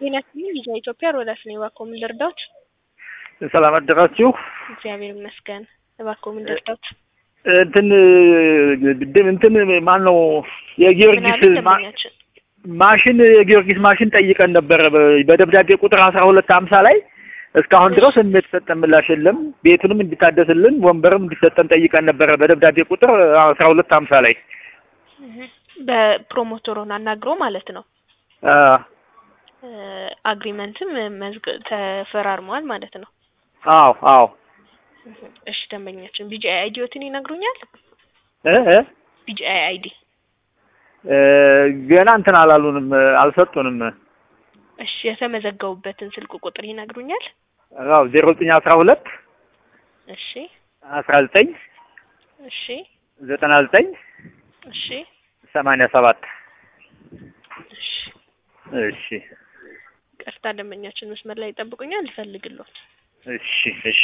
ጤና ይስጥልኝ ልጅ ኢትዮጵያ ሮዳስ ነኝ። እባክዎ ምን ልርዳዎት? ሰላም አደራችሁ። እግዚአብሔር ይመስገን። እባክዎ ምን ልርዳዎት? እንትን ድም እንትን ማን ነው ምን የጊዮርጊስ አሉ ማ- ደንበኛችን? ማሽን የጊዮርጊስ ማሽን ጠይቀን ነበረ በ- በደብዳቤ ቁጥር አስራ ሁለት ሀምሳ ላይ እስካሁን ድረስ የተሰጠን ምላሽ የለም። ቤቱንም እንዲታደስልን ወንበርም እንዲሰጠን ጠይቀን ነበረ በደብዳቤ ቁጥር አስራ ሁለት ሀምሳ ላይ በፕሮሞተሩን አናግሮ ማለት ነው። አ፣ አግሪመንትም መዝግ ተፈራርመዋል ማለት ነው። አዎ አዎ እሺ ደንበኛችን ቢጂአይ አይዲዎትን ይነግሩኛል? እ እ ቢጂአይ አይዲ እ፣ ገና እንትን አላሉንም አልሰጡንም። እሺ የተመዘገቡበትን ስልክ ቁጥር ይነግሩኛል? አዎ ዜሮ ዘጠኝ አስራ ሁለት እሺ አስራ ዘጠኝ እሺ ዘጠና ዘጠኝ እሺ ሰማንያ ሰባት እሺ እሺ ቀጥታ ደንበኛችን መስመር ላይ ይጠብቁኛል፣ ይፈልግልዎት። እሺ እሺ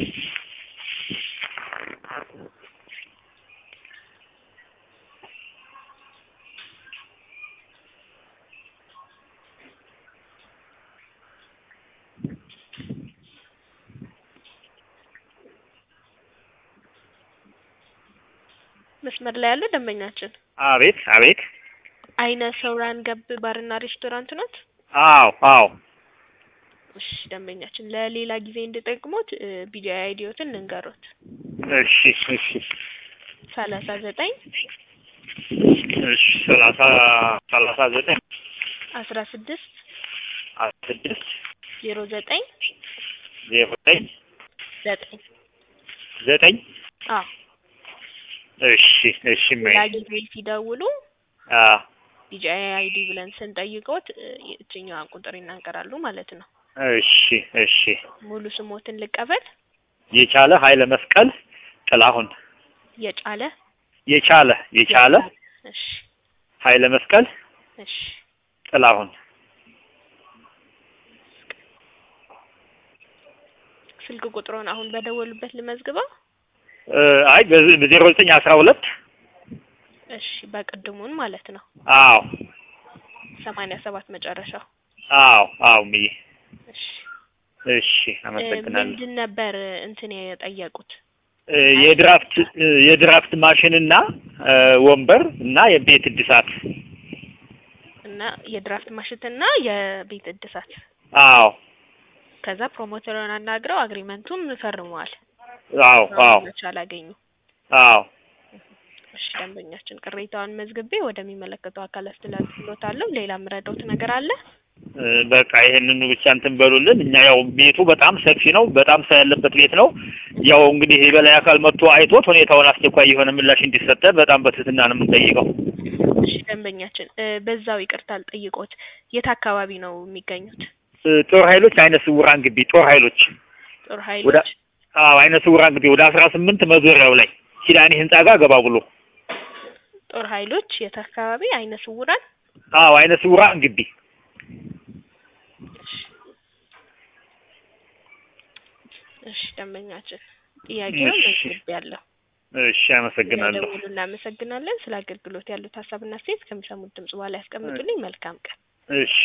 መስመር ላይ ያለው ደንበኛችን አቤት አቤት አይነ ሰውራን ገብ ባርና ሬስቶራንት ኖት? አዎ አዎ እሺ ደንበኛችን ለሌላ ጊዜ እንድጠቅሞት ቢጂአይ አይዲዎትን ልንገሮት። እሺ እሺ ሰላሳ ዘጠኝ እሺ ሰላሳ ሰላሳ ዘጠኝ አስራ ስድስት አስራ ስድስት ዜሮ ዘጠኝ ዜሮ ዘጠኝ ዘጠኝ ዘጠኝ አዎ እሺ እሺ ሌላ ማይ ጊዜ ሲደውሉ አ ቢጂአይ አይዲ ብለን ስንጠይቅዎት እችኛዋን ቁጥር ይናገራሉ ማለት ነው። እሺ እሺ ሙሉ ስሞትን ልቀበል። የቻለ ኃይለ መስቀል ጥላሁን የጫለ የቻለ የቻለ እሺ ኃይለ መስቀል እሺ ጥላሁን ስልክ ቁጥሩን አሁን በደወሉበት ልመዝግበው። እ፣ አይ በዚህ በዜሮ ዘጠኝ አስራ ሁለት እሺ በቅድሙን ማለት ነው። አዎ ሰማንያ ሰባት መጨረሻው። አዎ አዎ ምዬ እሺ እሺ እ፣ አመሰግናለሁ ምንድን ነበር እንትን የጠየቁት? እ፣ የድራፍት እ፣ የድራፍት ማሽንና እ፣ ወንበር እና የቤት እድሳት እና የድራፍት ማሽትና የቤት እድሳት። አዎ ከዛ ፕሮሞተሩን አናግረው አግሪመንቱም ፈርመዋል። አዎ አዎ መቻል አገኙ። አዎ እሺ ደንበኛችን ቅሬታውን መዝግቤ ወደሚመለከተው አካል አስተላልፍልዎታለሁ። ሌላ የምረዳዎት ነገር አለ? እ፣ በቃ ይሄንኑ ብቻ እንትን በሉልን። እኛ ያው ቤቱ በጣም ሰፊ ነው፣ በጣም ሰው ያለበት ቤት ነው። ያው እንግዲህ የበላይ አካል መጥቶ አይቶት ሁኔታውን አስቸኳይ የሆነ ምላሽ እንዲሰጠ በጣም በትህትና ነው የምንጠይቀው። እሺ ደንበኛችን እ፣ በዛው ይቅርታ ልጠይቅዎት፣ የት አካባቢ ነው የሚገኙት? እ፣ ጦር ኃይሎች አይነ ስውራን ግቢ ጦር ኃይሎች ጦር ወደ ኃይሎች አዎ አይነ ስውራን ግቢ ወደ አስራ ስምንት መዞሪያው ላይ ኪዳኔ ህንጻ ጋር ገባ ብሎ ጦር ኃይሎች የት አካባቢ? አይነ ስውራን አዎ አይነ ስውራን ግቢ እሺ ደንበኛችን ጥያቄውን እሺ። መዝግቤያለሁ። እሺ አመሰግናለሁ። ስለደወሉ እናመሰግናለን። ስለ አገልግሎት ያሉት ሀሳብና አስተያየት ከሚሰሙት ድምጽ በኋላ ያስቀምጡልኝ። መልካም ቀን። እሺ